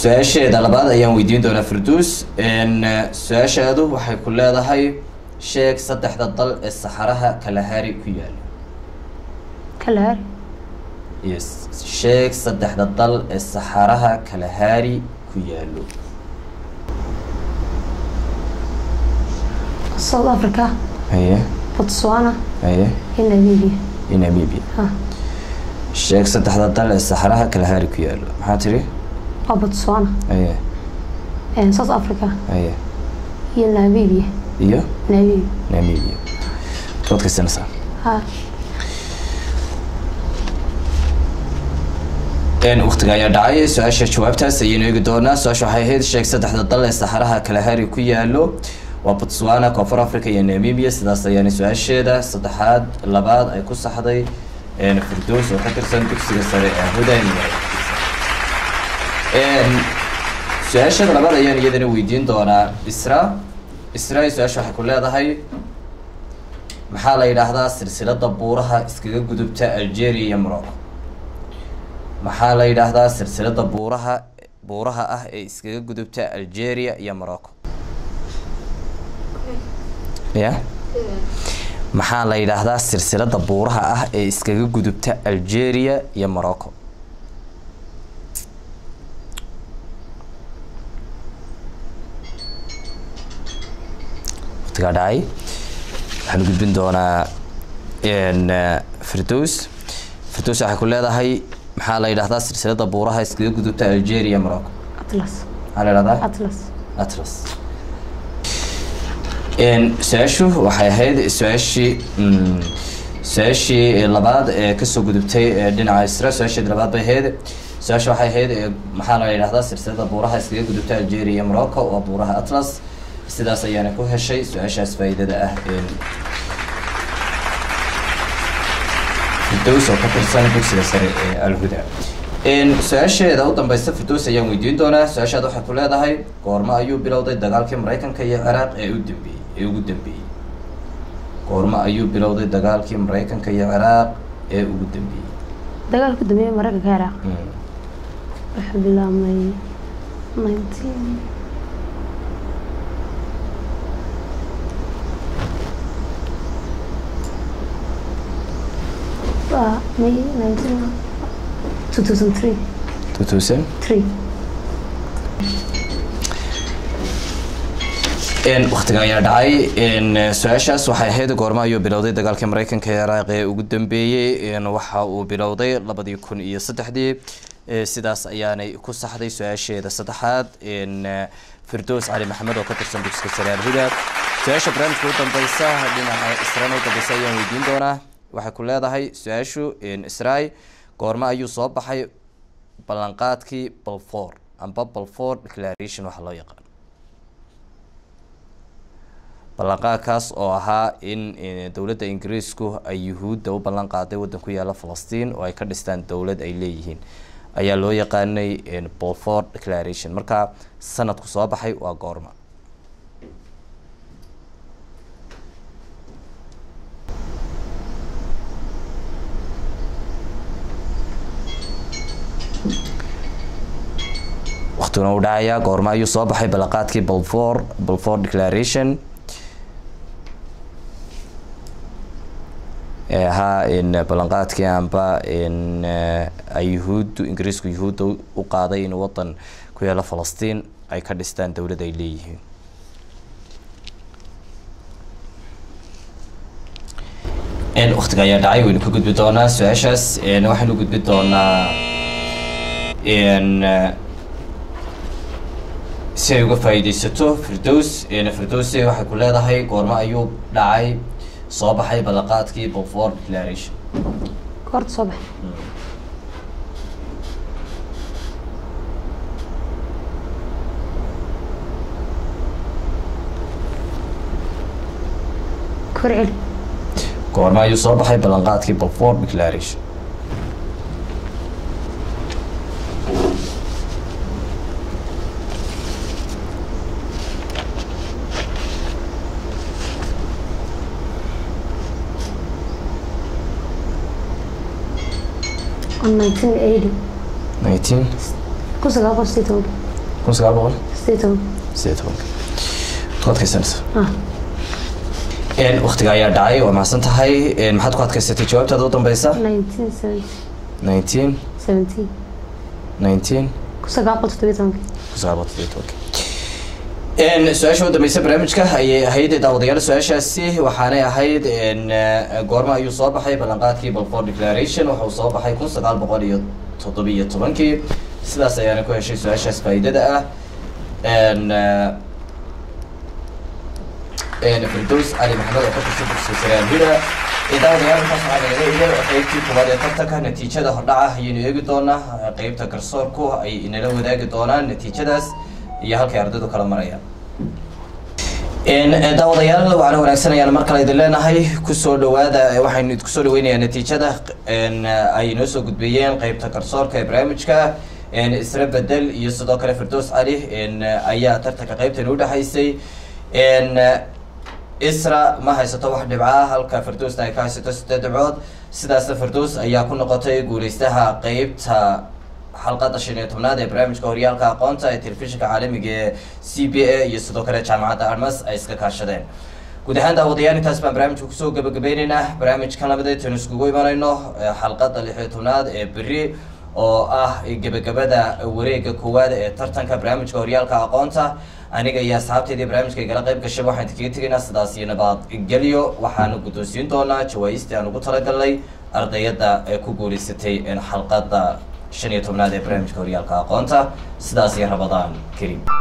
su-aasheeda labaad ayaan weydiin doonaa firduus su-aashaadu waxay ku leedahay sheeg saddexda dal ee saxaraha kalahari ku yaalo kalahari yes sheeg saddexda dal ee saxaraha kalahari ku yaalo south africa haye botswana haye iyo namibia iyo namibia ha sheeg saddexda dal ee saxaraha kalahari ku yaalo maxaa tiri waa botswana haye and south africa haye iyo namibia iyo namibia namibia tood kaysanaysaa ha waktiga ayaa dhacay su-aasha jawaabtaas ayaynu eegi doonaa su-aasha waxay ahayd sheeg saddexda dal ee saxaraha kalahari ku yaalo waa botswana koonfur africa iyo namibia sidaas ayaana su-aasheeda saddexaad labaad ay ku saxday firdows oo ka tirsan dugsiga sare ee hudan su-aashada labaad ayaan iyadana weydiin doonaa isra isra su-aasha waxay ku leedahay maxaa la yidhaahdaa silsilada buuraha iskaga gudubta algeria iyo morocco maxaa la yidhaahdaa silsilada buuraha buuraha ah ee iskaga gudubta algeria iyo morocco ya maxaa la yidhaahdaa silsilada buuraha ah ee iskaga gudubta algeria iyo morocco waqtigaa dhacay waxaan gudbin doonaa firdows firdows waxay ku leedahay maxaa la yidhahdaa silsilada buuraha iskaga gudubta algeria morocco atlas maxaa la yidhahdaa atlas atlas su-aashu waxay ahayd su-aashii su-aashii labaad ee kasoo gudubtay dhinaca isra su-aasheed labaad bay ahayd su-aasha waxay ahayd maxaa la yidhahdaa silsilada buuraha iskaga gudubta algeria iyo morocco waa buuraha atlas sidaas ayaana ku heshay su-aashaas faa'iidada ah firdows oo ka tirsan dugsiga sare ee alhuda su-aasheeda u dambeysta firdows ayaan weydiin doonaa su-aashaada waxay ku leedahay goormo ayuu bilowday dagaalkii maraykanka iyo ciraaq ee u dambeeyey ee ugu dambeeyey goormo ayuu bilowday dagaalkii maraykanka iyo ciraaq ee ugu dambeeyey dagaalka dambeeya maraykanka ciraaq wuxuu bilaabmay nineteen waa may nineteen two thousand three two thousand three waktiga ayaa dhacay su-aashaas waxay ahayd goormo ayuu bilowday dagaalkii maraykanka ee ciraaq ee ugu dambeeyey waxa uu bilowday labadii kun iyo saddexdii sidaas ayaanay ku saxday su-aasheeda saddexaad firdows cali maxamed oo ka tirsan dugsiga sare alhuda su-aasha barnaamijka u dambeysa dhinaca israana u dambeysa ayaan weydiin doonaa waxay ku leedahay su-aashu israi goormo ayuu soo baxay ballanqaadkii balfour amba balfour declaration waxa loo yaqaan ballanqaadkaas oo ahaa in dowladda ingiriisku ay yuhuudda u ballan qaaday waddan ku yaala falastiin oo ay ka dhistaan dowlad ay leeyihiin ayaa loo yaqaanay balfour declaration marka sanadku soo baxay waa goorma waqtiguna uu dhacayaa goormo ayuu soo baxay ballanqaadkii balfour balfour declaration ee ahaa in ballanqaadkii amba in ay yuhuuddu ingiriisku yuhuudda u qaaday in waddan ku yaalo falastiin ay ka dhistaan dowlad ay leeyihiin waqtiga ayaa dhacay waynu ka gudbi doonaa su-aashaas waxaynu gudbi doonaa si ay uga faa'iideysato firdows firdowsi waxay ku leedahay goormo ayuu dhacay soo baxay ballanqaadkii balfour declaration goorta soo baxay kor celi goormo ayuu soo baxay ballanqaadkii balfour declaration on nineteen eighty nineteen kun sagaal boqol sideed toban kun sagaal boqol sideed toban sideed tobanka ku adkaysanaysa ah waktiga ayaa dhacay waa mahadsan tahay maxaad ku adkaysatay jawaabtaada u dambeysa nineteen seventy nineteen seventeen nineteen kun sagaal boqol toddobiyo tobankii kun sagaal boqol toddobiyo tobanka su-aasha u dambeysa barnaamijka ayay ahayd daawadayaal su-aashaasi waxaanay ahayd goorma ayuu soo baxay ballanqaadkii balfour declaration waxa uu soo baxay kun sagaal boqol iyo toddobiyo tobankii sidaas ayaana ku heshay su-aashaas faa'iidada ah firdows cali maxamed oo ka tirsan dugsiga saraanhida daawadayaal intaas waxaa nagaga iyay qeybtii koowaad ee tartanka natiijada hordhaca ayaynu eegi doonaa qeybta garsoorku ay inala wadaagi doonaan natiijadaas iyo halkay ardaydu kala marayaan daawadayaal waxaana wanaagsan ayaan mar kale idin leenahay kusoo dhawaada waxaynu kusoo dhaweynayaa natiijada ay inoo soo gudbeeyeen qeybta garsoorka ee barnaamijka isra bedel iyo sidoo kale firdows cali ayaa tartanka qeybtan udhexaysay isra ma haysato wax dhibca halka firdowsna ay ka haysato sideed dhibcood sidaasna firdows ayaa ku noqotay guuleystaha qeybta xalqada shan iyo tobnaad ee barnaamijka horyaalka aqoonta ee telefishinka caalamiga ee c b a iyo sidoo kale jaamacadda armas ay iska kaashadeen guud ahaan daawadayaal intaas baan barnaamijka kusoo gabagabeyneynaa barnaamijkan labadeed aynu iskugu imanayno xalqada lix iyo tobnaad ee beri oo ah gebagabada wareega koowaad ee tartanka barnaamijka horyaalka aqoonta aniga iyo asxaabteedii barnaamijka igala qayb gashay waxaan kaga tegaynaa sidaas iyo nabadgelyo waxaanu guddoonsiin doonaa jawaaistii aan ugu talagalnay ardayada ee ku guuleysatay xalqada shan iyo tobnaad ee barnaamijka horyaalka aqoonta sidaas iyo rabadaan karim